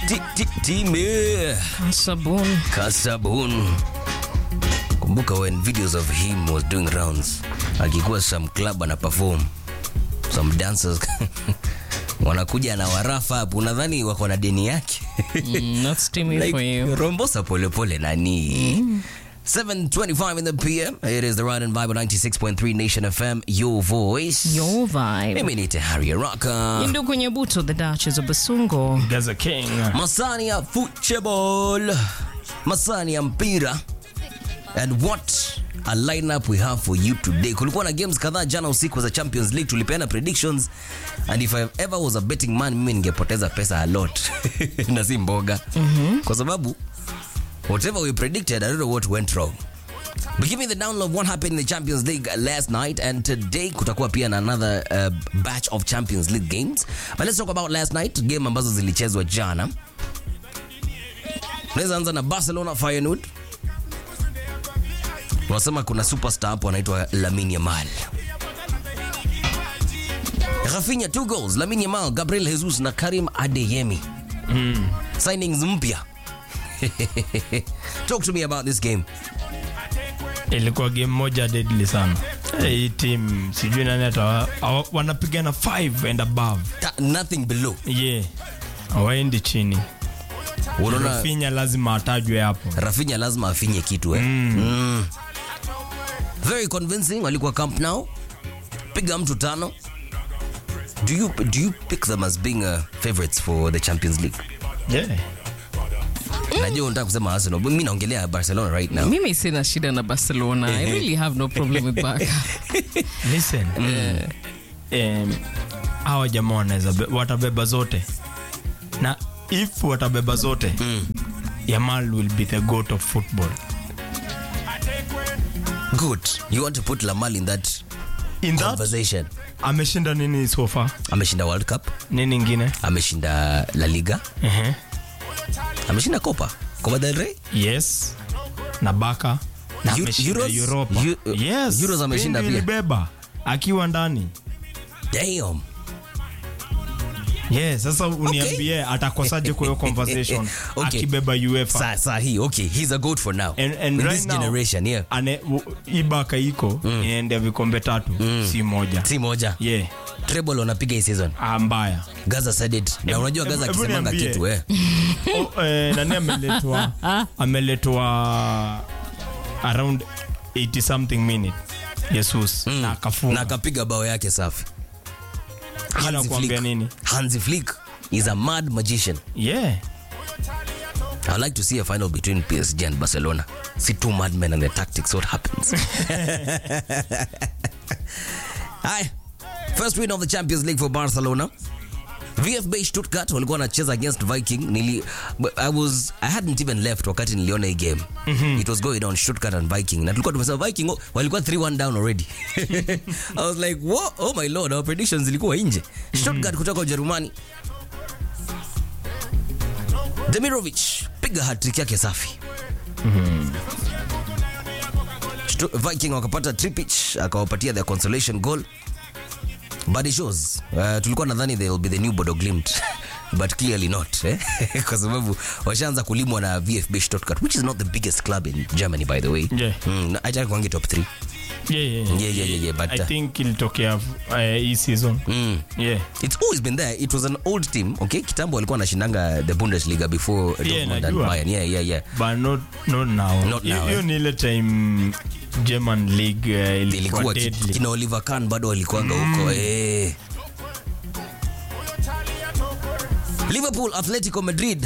Ti- ti- Time Sabun. Kasabun. Kumbuka when videos of him was doing rounds, akikuwa some club ana perform some dancers wanakuja na warafa hapo, unadhani wako na deni yake Mm, not steamy for you. rombosa polepole nani 725 in the PM. It is the Ride and Vibe 96.3 Nation FM, your voice. Your vibe. Mimi ni Tahari Raka. Indu kwenye buto, the Duchess of Basungo. Gaza King. Masani ya football. Masani ya mpira. And what a lineup we have for you today. Kulikuwa na games kadhaa jana usiku za Champions League, tulipeana predictions and if I ever was a betting man, mimi ningepoteza pesa a lot na si mboga kwa sababu whatever we predicted, I don't know what went wrong. But give me the download of what happened in the Champions League last night and today kutakuwa pia na another uh, batch of Champions League games. But let's talk about last night, game ambazo zilichezwa jana. Tunaweza anza na Barcelona Feyenoord. Wanasema kuna superstar hapo anaitwa Lamine Yamal. Rafinha two goals, Lamine Yamal, Gabriel Jesus na Karim Adeyemi. Signings mpya. Talk to me about this game. Ilikuwa game moja deadly sana. Hii team sijui nani hata hawa- wanapigana 5 and above. Ta- nothing below. Yeah. Hawaendi chini. Unaona Rafinha lazima atajwe hapo. Rafinha lazima afinye kitu eh. Mm. Very convincing walikuwa Camp Nou. Piga mtu tano. Do you do you pick them as being uh, favorites for the Champions League? Yeah. Najua unataka kusema Arsenal, but mimi naongelea Barcelona right now. Mimi sina shida na Barcelona. I really have no problem with Barca. Listen. Um, hawa jamaa wanaweza be- watabeba zote. Na if watabeba zote, Yamal will be the goat of football. Good. You want to put Lamal in that In that conversation. ameshinda nini so far? Ameshinda World Cup, Nini ingine? ameshinda La Liga, Ehe. ameshinda Copa, Copa del Rey. Yes. Na Baka. Na Eu- ameshinda Euros? Europa. Eu- yes. Euros ameshinda Spain pia. ilibeba akiwa ndani. Damn. Yes, sasa uniambie atakosaje kwa hiyo conversation Okay. akibeba UEFA. Sa, sa hii, okay, he's a goat for now. And, and in right this now, generation, yeah. ane, u- hii Baka iko inaendea vikombe tatu si moja. Si moja. Yeah. Treble wanapiga hii season. Ah, mbaya. Gaza said it. Na Hebu- unajua Gaza hebu- hebu akisemanga niambie. kitu eh. O, eh, nani ameletwa ameletwa around 80 something minute Jesus na Na akafunga akapiga bao yake safi. Ila Hansi kuambia Flick. nini Hansi Flick is a mad magician. yeah I would like to see a final between PSG and Barcelona. See two madmen and their tactics. What happens? Hi. First win of the Champions League for Barcelona. VfB Stuttgart walikuwa wanacheza against Viking. Nili, but I was I hadn't even left wakati niliona hii game. It was going on Stuttgart and Viking. Na tulikuwa tumesema Viking oh, walikuwa 3-1 down already. I was like, "Whoa, oh my lord, our predictions zilikuwa nje." Stuttgart kutoka Ujerumani. Demirovic piga hat-trick yake safi. Stu- Viking wakapata Tripic akawapatia their consolation goal. But it shows uh, tulikuwa nadhani they will be the new Bodo Glimt but clearly not eh? kwa sababu washaanza kulimwa na VfB Stuttgart which is not the biggest club in Germany by the way. Yeah. Mm, acha kwangi top 3. yeah yeah Yeah, yeah, yeah, yeah, but, I uh, think ilitokea eh, hii season Mm. yeah It's always been there. It was an old team. Okay, kitambo walikuwa wanashindanga the Bundesliga before Dortmund and najua. Bayern. Yeah, yeah, yeah. but not not now Not now, hiyo eh. ni ile time German league eh, ilikuwa ilikuwa ki- deadly kina Oliver Kahn bado walikuanga huko eh. Liverpool Atletico Madrid.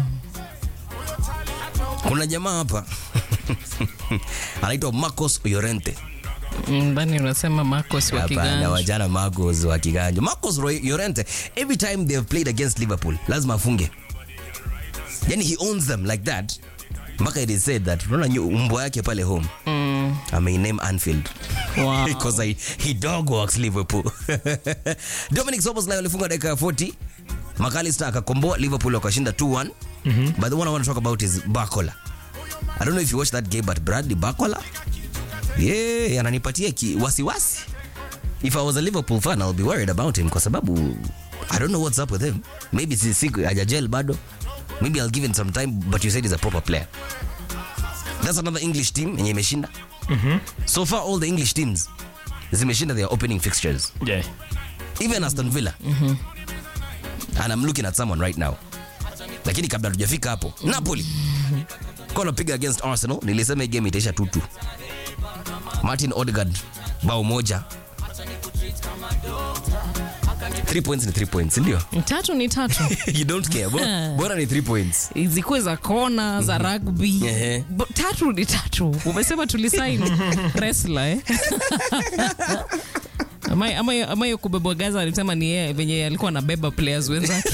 Kuna jamaa hapa anaitwa Marcos Llorente. Mm, Bani unasema Marcos wa Hapana, Kiganja. wajana Marcos wa Kiganja. Marcos Roy- Llorente every time they have played against Liverpool lazima afunge. Yani he owns them like that. Mpaka it is said that unaona nyu- mbwa yake pale home Mm, ameiname Anfield wow. because he, he dog walks Liverpool. Dominic Szoboszlai alifunga dakika ya 40. McAllister akakomboa Liverpool wakashinda 2-1. But the one I want to talk about is Bakola. I don't know if you watched that game but Bradley Bakola yeah, ananipatia ki wasiwasi. If I was a Liverpool fan I'll be worried about him kwa sababu I don't know what's up with him. Maybe si siku hajajel bado. maybe I'll give him some time but you said he's a proper player that's another English team yenye imeshinda so far all the English teams zimeshinda their opening fixtures Yeah. even Aston Villa and I'm looking at someone right now lakini kabla tujafika hapo Napoli kwa napiga against Arsenal nilisema hii game itaisha 2-2 Martin Odegaard bao moja 3 points ni 3 points ndio tatu ni tatu you don't care bora, bora ni 3 points zikuwe za kona za rugby Ehe. Bo- tatu ni tatu umesema tulisain resla eh? Ama- ama- ama hiyo kubebwa gaza alisema ni yeye venye alikuwa anabeba players wenzake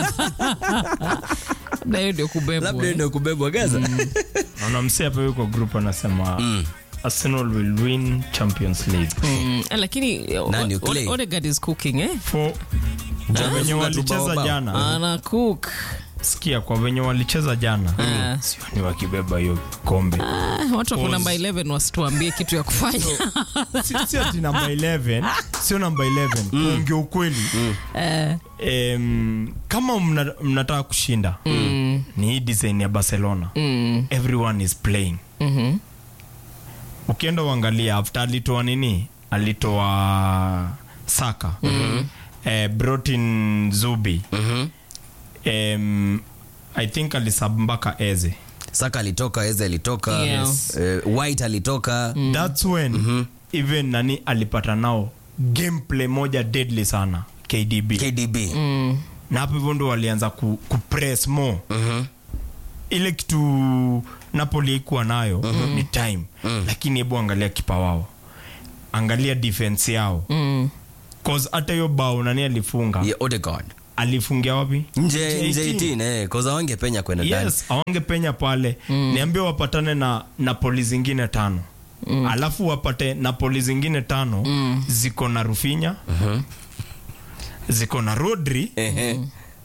labda hiyo ndio kubebwa labda eh. ndio kubebwa Gaza naona msi hapa yuko group anasema arsenal will win champions league Mm, lakini Nani, O- O- Clay? Odegaard is cooking eh? for kwa venye Funga tu walicheza bao bao. jana ana cook sikia kwa venye walicheza jana Ah. sioni wakibeba hiyo kombe Ah, watu wako namba 11 wasituambie kitu ya kufanya Si- si ati namba 11 sio namba 11 kuongea ukweli Eh, Em, kama mna- mnataka kushinda ni hii design ya barcelona mm, everyone is playing mhm. ukienda uangalia after alitoa nini alitoa saka eh, brought in zubi Em, i think alisab mpaka eze Saka alitoka Eze alitoka Yeah. eh, White alitoka thats when even nani alipata nao gameplay moja deadly sana kdb KDB na hapo hivyo ndo walianza ku, kupress more ile kitu napoli ikuwa nayo ni time lakini hebu angalia kipa wao angalia defense yao Mm. cause hata hiyo bao nani alifunga yeah, Odegaard alifungia wapi nje nje 18 eh cause awange penya kwenda ndani yes awange penya pale niambie wapatane na napoli zingine tano alafu wapate napoli zingine tano ziko na rufinya ziko na rodri Ehe.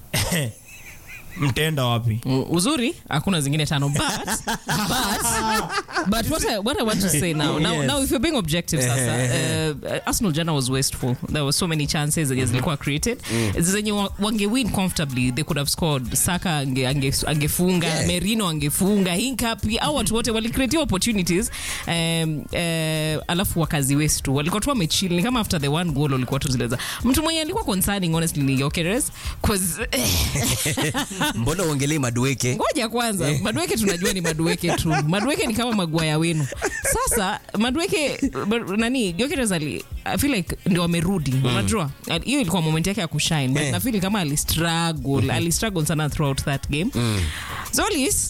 mtaenda wapi U- uzuri hakuna zingine tano but, but, but what, I, what I want to say now now, Yes. now if you're being objective sasa uh, Arsenal jana was wasteful there were so many chances zenye zilikuwa created zenye wa- wangewin comfortably they could have scored Saka ange, ange, angefunga Yeah. Merino angefunga Hinkapi au watu wote walicreate opportunities um, uh, alafu wakazi waste tu walikuwa tu wamechill ni kama after the one goal walikuwa tu zileza mtu mwenye alikuwa concerning honestly ni Gyökeres cause mbona uongelei madueke ngoja kwanza madueke tunajua ni madueke tu madueke ni kama magwaya wenu sasa madueke ba- nani Gyökeres ali I feel like ndio amerudi unajua Ali- hiyo ilikuwa moment yake ya kushine but Eh. na feel kama alistruggle alistruggle sana throughout that game Zolis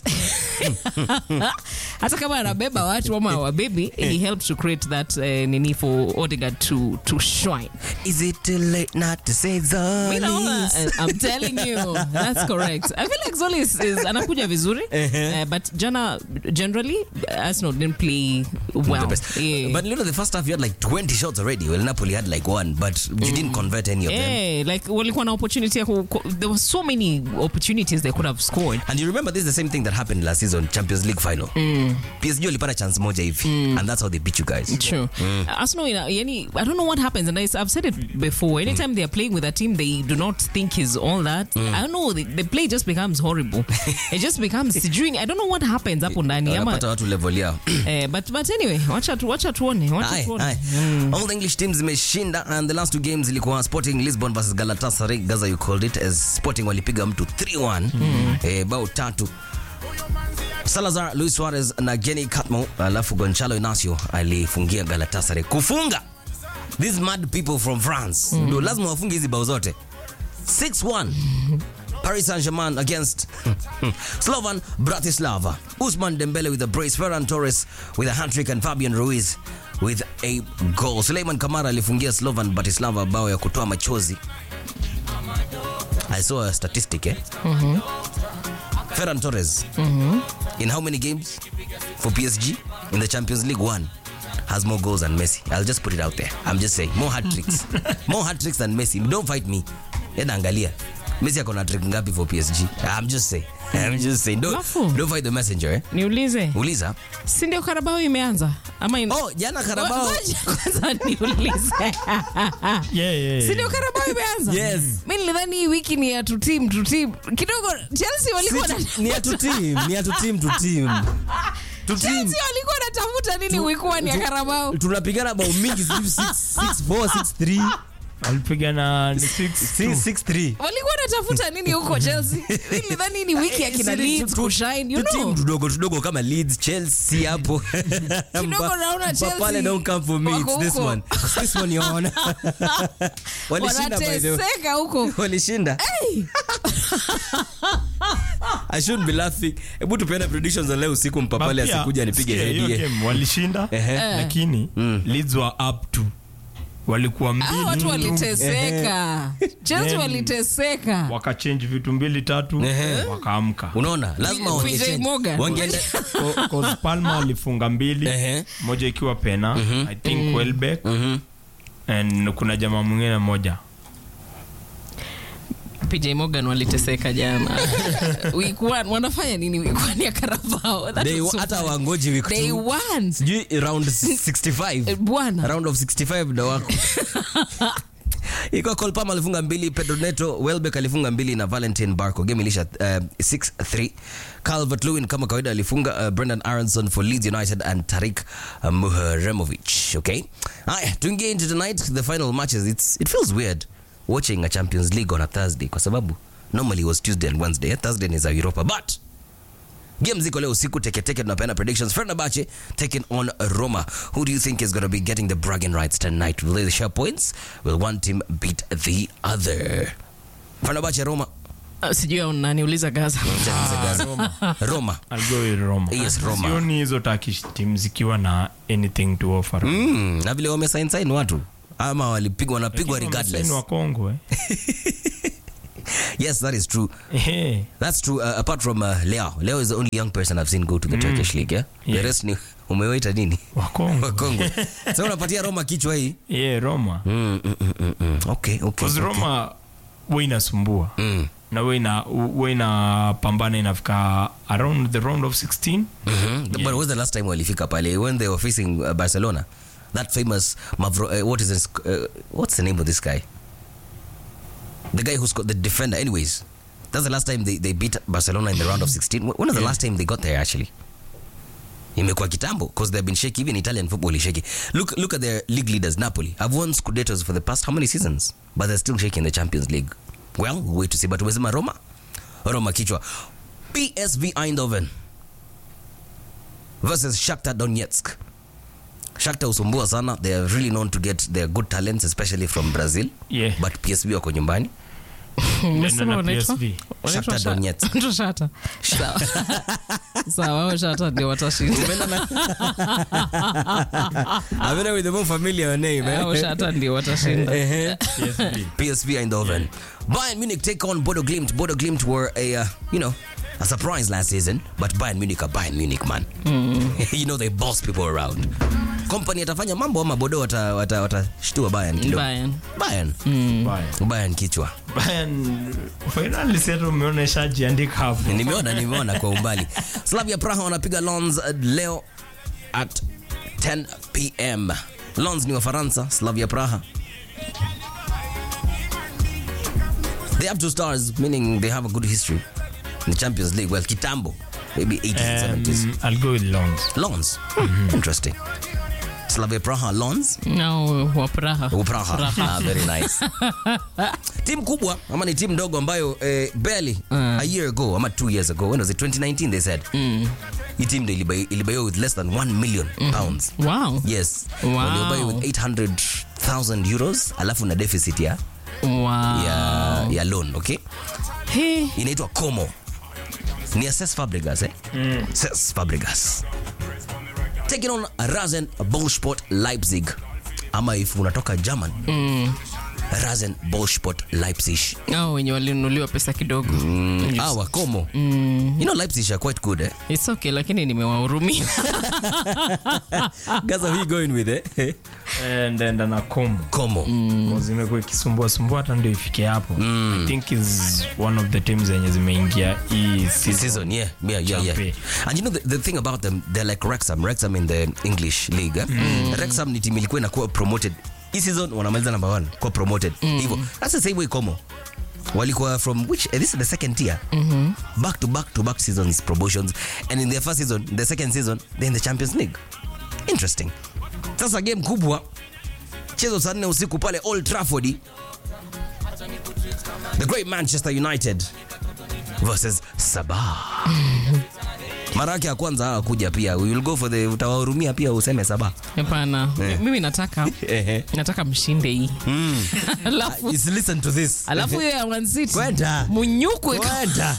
hata kama anabeba watu ama wabebi he helped to create that uh, nini for Odegaard to, to shine is it too late not to say Mi naona, Zolis uh, I'm telling you, that's correct. I feel like Zoli is, is anakuja vizuri, uh, but jana generally Arsenal didn't play well. the best. Yeah. But you know, the first half you had like 20 shots already. Well, Napoli had like one, but you didn't convert any of them. yeah, like walikuwa na opportunity ya ku, ku, there were so many opportunities they could have scored. And you remember this is the same thing that happened last season, Champions League final. PSG walipata chance moja hivi, and that's how they beat you guys. True. Arsenal, ina- yani, I don't know what happens, and I, I've said it before. Anytime they're playing with a team they do not think is all that, I don't know, the, the play just becomes horrible. it just becomes sijui, I don't know what happens hapo ndani. ama- Wanapata watu level yao. Eh, but, but anyway, wacha, tu, wacha tuone, wacha Aye, tuone. aye. All the English teams zimeshinda and the last two games ilikuwa Sporting Lisbon versus Galatasaray. Gaza you called it as Sporting walipiga mtu 3-1 eh, bao tatu. Salazar, Luis Suarez na Geni Catmo alafu Gonçalo Inacio alifungia Galatasaray kufunga these mad people from France ndio lazima wafunge hizi bao zote 6-1 Paris Saint-Germain against Slovan Bratislava. Usman Dembele with a brace, Ferran Torres with a hat-trick and Fabian Ruiz with a goal. Suleiman Kamara alifungia Slovan Bratislava bao ya kutoa machozi. I saw a statistic eh? Ferran Torres in how many games for PSG in the Champions League one has more goals than Messi. I'll just put it out there. I'm just saying more hat tricks. more hat tricks than Messi. Don't fight me. Enda angalia. Messi ako na trick ngapi for PSG? I'm just saying. I'm just saying. Don't, Alafu. don't fight the messenger. Eh? niulize Uliza. si ndio karabao imeanza ama in... Oh, jana Carabao. Ngoja kwanza niulize Yeah, yeah, si ndio karabao imeanza Yes. mi nilidhani hii wiki ni ya tutim tutim kidogo chelsea walikuwa na ni ya tu team, ni ya tu team to team. To team. chelsea walikuwa natafuta nini wiki one ya karabao Tunapigana bao mingi 6 4 6 3 walipigana ni six, two. 6 3. walikuwa natafuta nini huko chelsea mi nilidhani hii ni wiki ya kina leeds kushine you know Team tudogo tudogo kama Leeds, Chelsea hapo. Kidogo naona Mpa- Chelsea Pale don't come for me. It's wako this huko. one. It's this one you on. Walishinda by the way. wanateseka huko Walishinda. I shouldn't be laughing. Hebu tupeane predictions za leo usiku mpapale But pia, asikuja anipige sikia, hiyo head. game walishinda Ehe. lakini Leeds were up to walikuwa mbili Ah, watu tu, waliteseka chelsea Then- waliteseka wakachange vitu mbili tatu Ehe. wakaamka Unaona? Lazima PJ wangechange. Morgan. Wangeenda Co- cause Palmer alifunga mbili Ehe. moja ikiwa pena i think Welbeck and kuna jamaa mwingine moja pj morgan waliteseka jana week one wanafanya nini week one ya karabao That They- was so hata funny. wangoji week they two. won Sijui round 65. Eh, bwana round of 65 ndo wako ikuwa colpam alifunga mbili pedro neto welbeck alifunga mbili na valentin barco game ilisha uh, 6-3 calvert lewin kama kawaida alifunga uh, brendan aronson for leeds united and tarik uh, muharemovich okay haya tuingie into tonight the final matches It's, it feels weird watching a champions league on a thursday kwa sababu normally it was tuesday and wednesday thursday is a europa but game ziko leo usiku teketeke tunapeana predictions fenerbahce taking on roma who do you think is going to be getting the bragging rights tonight will they share points will one team beat the other fenerbahce roma Uh, sijui au naniuliza gaza Roma. roma I'll go with Roma. Yes, Roma. Sioni hizo Turkish team zikiwa na anything to offer. mm, na vile wamesain sain watu ama walipigwa wanapigwa Lakini regardless wamesaini wa Kongo, eh. yes that is true Ehe. that's true uh, apart from uh, leo leo is the only young person i've seen go to the turkish league yeah? the Yeah. rest ni umewaita nini Wa Kongo. wakongo sa unapatia roma kichwa hii Yeah, Roma. mm, mm, mm, mm, mm. okay okay, Because okay. Roma we inasumbua Mm. na we ina we inapambana inafika around the round of 16 Mhm. But when was the last time walifika pale when they were facing uh, Barcelona? That famous Mavro, uh, what is this? Uh, what's the name of this guy? The guy who's got the defender. Anyways, that's the last time they, they beat Barcelona in the round of 16. When was the last time they got there actually? imekuwa kitambo because they've been shaky even italian football is shaky look look at their league leaders napoli have won scudettos for the past how many seasons but they're still shaky in the champions league well we'll wait to see but umesema roma roma kichwa psv eindhoven versus Shakhtar Donetsk. Shakhtar usumbua sana. They are really known to get their good talents especially from Brazil. Yeah. But PSV wako nyumbani. Umesema na wanaitwa? PSV. Wanaitwa Shakhtar Sha- Donetsk. wanaitwa Shakhtar. Sawa. Sawa, hao Shakhtar ndio watashinda. I'm with the more familiar name. Hao Shakhtar ndio watashinda. PSV. PSV Eindhoven. Bayern Munich take on Bodo Glimt. Bodo Glimt were a, uh, you know, a surprise last season, but Bayern Munich are Bayern Munich, man. you know, they boss people around. Company atafanya mambo ama Bodo watashtua wata, watashtua Bayern kidogo. Bayern. Bayern. Bayern. Bayern kichwa. Bayern finally sasa umeona shajiandika hapo nimeona nimeona kwa umbali slavia praha wanapiga lons uh, leo at 10 pm lons ni wafaransa slavia praha they have two stars meaning they have a good history in the champions league well kitambo maybe 80s and 70s um, I'll go with Lons lons hmm, interesting slavia praha lons No, wa Praha. Praha. Ah, very nice. timu kubwa ama ni timu ndogo ambayo eh, barely a year ago ama two years ago when was it 2019 they said hii timu ndio ilibai- ilibaiwa with less than 1 million pounds Wow. yes Wow. waliobai with 800000 euros alafu na deficit ya, Wow. ya, ya loan okay Hey. inaitwa como ni Cesc Fabregas eh? Cesc Fabregas taking on Rasen Ballsport Leipzig ama if unatoka German Rasenballsport Leipzig. Hao wenye walinunuliwa pesa kidogo Ah, Wakomo. You know Leipzig are quite good, eh? It's okay lakini nimewahurumia Gaza, who you going with, eh? ndenda na komo Como. Cause imekuwa ikisumbua sumbua hata ndio ifike hapo i think is one of the teams zenye zimeingia hii season. season. Yeah, yeah, yeah, yeah. Champion. And you know the, the thing about them, they're like Wrexham. Wrexham in the English league. Eh? Wrexham ni team ilikuwa inakuwa promoted. Hii season wanamaliza number one, kuwa promoted. Hivyo. That's the same way Como. Walikuwa from which eh, this is the second tier. Back to back to back seasons promotions and in their first season, the second season, they're in the Champions League. Interesting. Sasa game kubwa chezo saa nne usiku pale Old Trafford. The great Manchester United versus Sabah. Mara yake ya kwanza hawakuja pia. We will go for the utawahurumia pia useme Sabah. hapana mimi nataka nataka mshinde hii alafu Just listen to this. alafu hiyo ya Man City Kwenda. munyukwe Kwenda.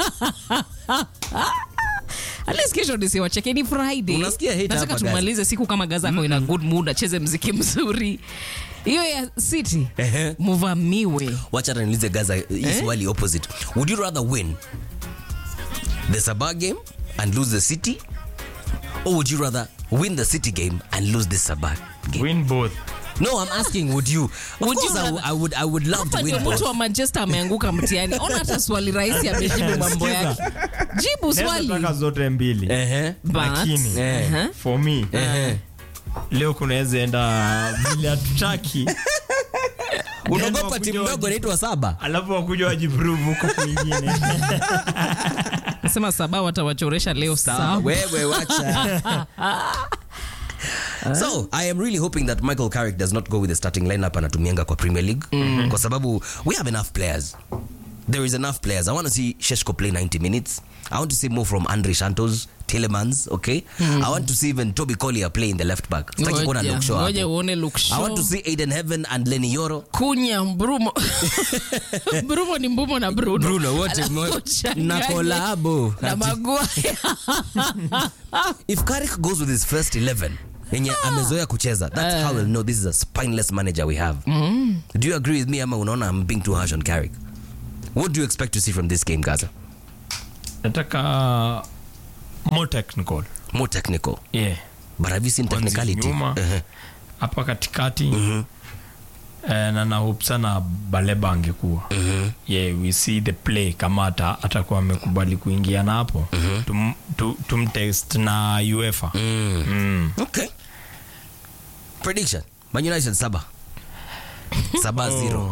at least kesho nisiwacheke ni friday Unasikia hate nataka hapa, guys. tumalize siku kama gaza ako ina good mood acheze mziki mzuri hiyo ya city Ehe. muvamiwe Wacha hata niulize Gaza hii swali opposite. Would you rather win the Sabah game and lose the City or would you rather win the City game and lose the Sabah game? win both No, I'm asking would you? Of Would course you I, rather- I would I would love to hapa win ndio both. mtu wa manchester ameanguka mtiani ona hata swali rahisi amejibu mambo yake jibu swali Naweza taka zote mbili Ehe. But- lakini Eh. Uh-huh. for me Ehe. leo kunaweza enda vile hatutaki Unaogopa wakuja timu waji- ndogo inaitwa Saba? alafu wakuja wajiprove huko kwingine nasema saba watawachoresha leo saa wewe wacha so i am really hoping that michael carrick does not go with the starting lineup anatumianga kwa premier league kwa sababu we have enough players there is enough players i want to see sheshko play 90 minutes i want to see more from andre santos Tillemans, okay i want to see even toby collier play in the left back Sitaki kuona Ngoja, Luke Shaw ngoja hapo. uone Luke i want to Shaw. see aiden heaven and lenny yoro kunya mbrumo mbrumo ni mbumo na bruno Bruno, wote Alafu mmo- uchanganye na kolabo. na Ati- Maguire. if Carrick goes with his first 11 yenye amezoea kucheza that's how we'll know this is a spineless manager we have do you agree with me ama unaona I'm being too harsh on Carrick what do you expect to see from this game Gaza nataka more technical more technical yeah but have you seen Kwanzia technicality nyuma. Uh-huh. hapa katikati eh, na na hope sana baleba angekuwa yeah we see the play kama ata atakuwa amekubali kuingia na hapo tum, tu, tumtest na uefa mm. okay prediction Man United saba saba zero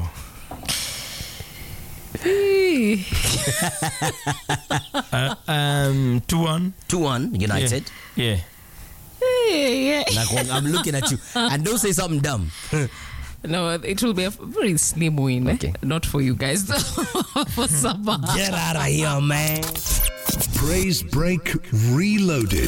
uh, um, 2-1 2-1 United yeah Na ku- I'm looking at you and don't say something dumb no it will be a very slim win eh? Okay. not for you guys for Sabah. get out of here man Praise Break Reloaded.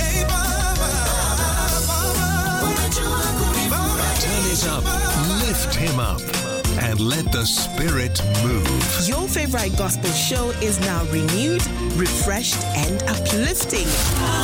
Turn it up, lift him up, and let the spirit move. Your favorite gospel show is now renewed, refreshed, and uplifting.